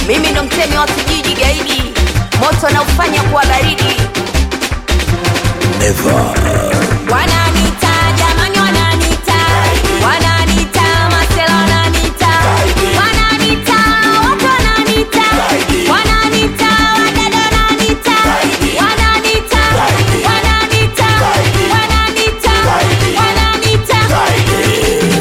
mimi ndo mtemi wa kijiji gaidi moto na ufanya kuwa baridi wananita jamani wananita wananita masela wananita wananita watu wananita wananita wadada wananita wananita wananita wananita wananita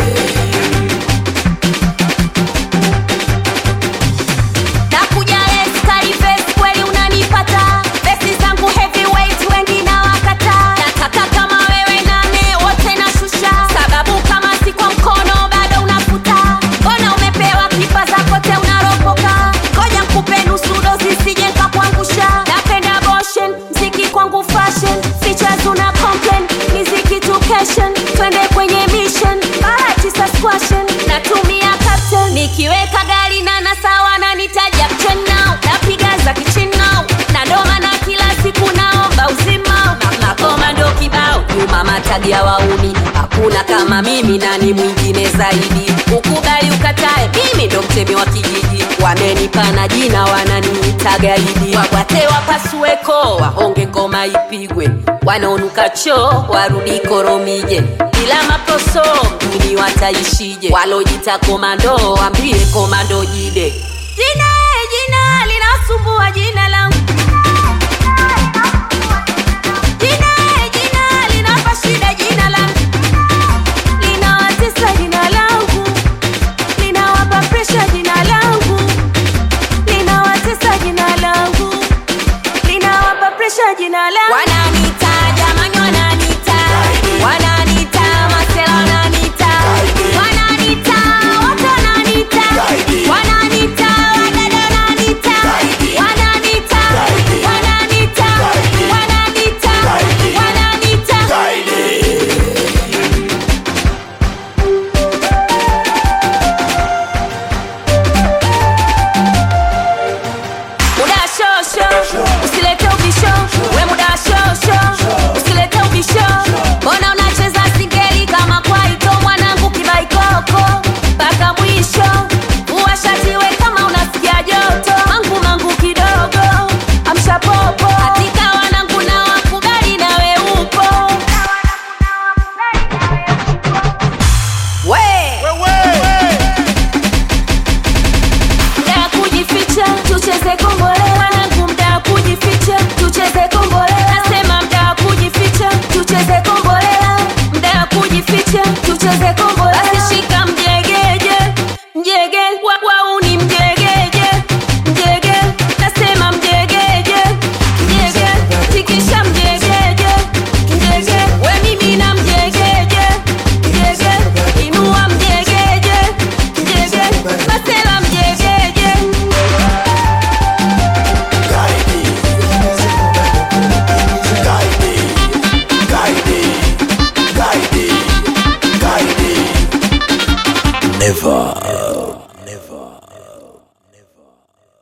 nakuja eskari vesi kweli unanipata vesi zangu heavyweight wengi na wakata nataka kama wewe nane wote nashusha sababu kama si kwa mkono bado unafuta mbona umepewa kipa zako te unaropoka ngoja nkupe nusu dozi sije nkakuangusha napenda boshen mziki kwangu fashion features una complain miziki education twende kwenye mission bahatisa squashen natumia captain nikiweka gari na nasawa na nitaja now napiga za kichinao na ndoma na kila siku naomba uzima na magoma ndo kibao nyuma matagia wauni hakuna kama mimi nani mwingine zaidi ukubali ukatae mimi ndo mtemi wa kijiji wamenipa na jina wananiita gaidi wabwate wapasueko wahonge ngoma ipigwe wanaonuka choo warudi koromije ila maproso mjini wataishije walojita komando wambie komando jide jina jina linasumbua jina langu jina jina linapa shida jina langu linawatesa jina langu linawapa presha jina langu linawatesa jina langu linawapa presha jina langu wananita jamani wananita wananita masela wananita wananita watu wananita wananita wadada wananita wananita wananita wananita wananita muda wa shosho usilete ubisho we muda wa shosho usilete ubisho mbona unacheza singeli kama kwaito mwanangu kibaikoko mpaka mwisho uwashatiwe kama unasikia joto mangu mangu kidogo amsha popo katika wanangu na wakubali nawe upo we mda wa kujificha tucheze kombolela wanangu mda wa kujificha tucheze kombolela nasema mda wa kujificha tucheze kombolela mda wa kujificha tucheze kombolela asishika mjegeje mjege wa- wauni mjegeje mjege nasema mjegeje mjege tikisha mjegeje mjege we mimi na mjegeje mjege inua mjegeje mjege masela mjegeje Never.